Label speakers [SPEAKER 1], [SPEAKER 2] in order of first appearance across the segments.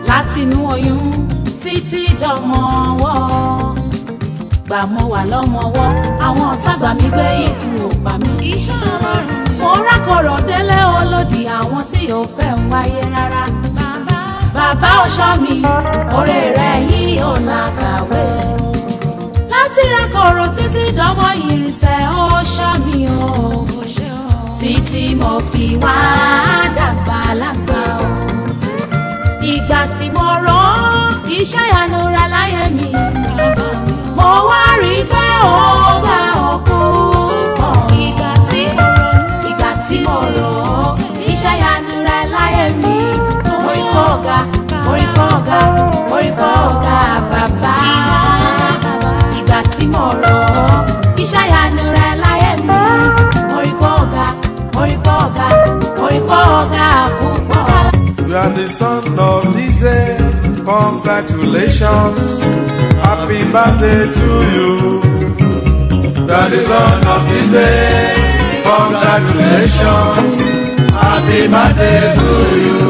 [SPEAKER 1] látinú oyún títí dọmọwọ́ gbà mọ́ wà lọ́mọwọ́ àwọn ọ̀tá gbà mí gbé ikú ò pa mí. iṣẹ́ ọlọ́run ni. mo rákọ̀rọ̀ délé olódì àwọn tí ò fẹ́ ń wáyé rárá. bàbá bàbá ọ̀ṣọ́ mi oore rẹ̀ yìí ò làkàwé. láti rákọ̀rọ̀ títí dọ́mọ ìrìnsẹ̀ ọ̀ṣọ́ mi o. títí mo fi wá dàgbà lágbà o. ìgbà tí mo rán iṣẹ́ ìyanu rẹ̀ láyé mi. mo wá rí i pé ó bá òkú pọ̀. ìgbà tí mo rọ̀ ìgbà tí mo rọ̀ iṣẹ́ ìyanu rẹ̀ láyé mi. mo rí kọ́ ọ̀gá mo rí kọ́ ọ̀gá mo rí kọ́ ọ̀gá bàbá. ìgbà tí mo rọ̀ iṣẹ́ ìyanu rẹ̀ láyé mi. mo rí kọ́ ọ̀gá mo rí kọ́ ọ̀gá mo rí kọ́ ọ̀gá púpọ̀.
[SPEAKER 2] You are the son of this day. Congratulations. Happy birthday to you. You are the son of this day. Congratulations. Happy birthday to you.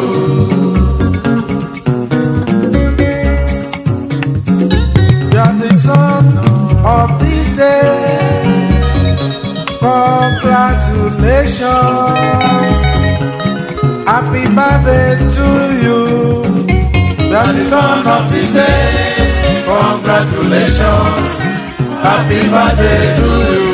[SPEAKER 2] You are the son of this day. Congratulations. Happy birthday to you. You are the son of this day. Congratulations. Happy birthday to you.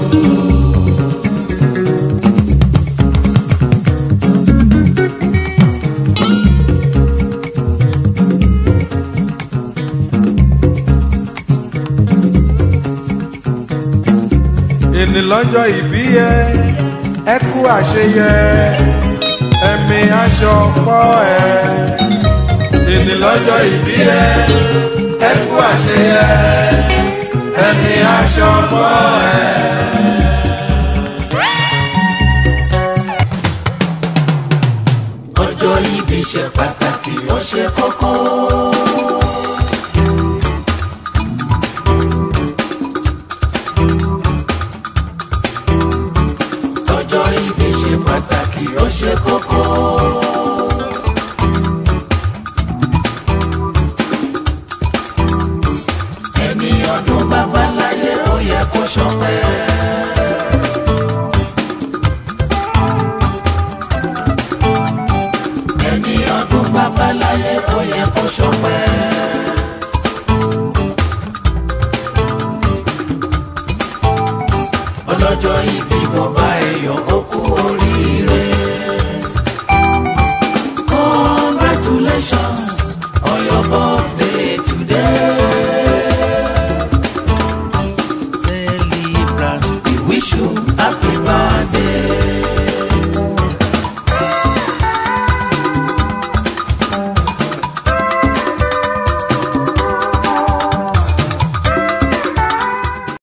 [SPEAKER 2] Èní lọ́jọ́ ìbí ẹ, ẹ kú àṣeyẹ ẹ̀mí aṣọ pọ̀ ẹ̀. Èní lọ́jọ́ ìbí ẹ, ẹ kú àṣeyẹ, ẹ̀mí aṣọ pọ̀ ẹ̀.
[SPEAKER 3] ọjọ́ ìbí ṣe pàtàkì ó ṣe kókó. ọjọ́ ìbí ṣe pàtàkì ó ṣe kókó. ẹni ọdún bàbá láyé ó yẹ kó ṣọpẹ́. ẹni ọdún bàbá láyé ó yẹ kó ṣọpẹ́. ọlọ́jọ́ ìbí mo bá ẹyọ ó kú oríire. congratulations on your birthday.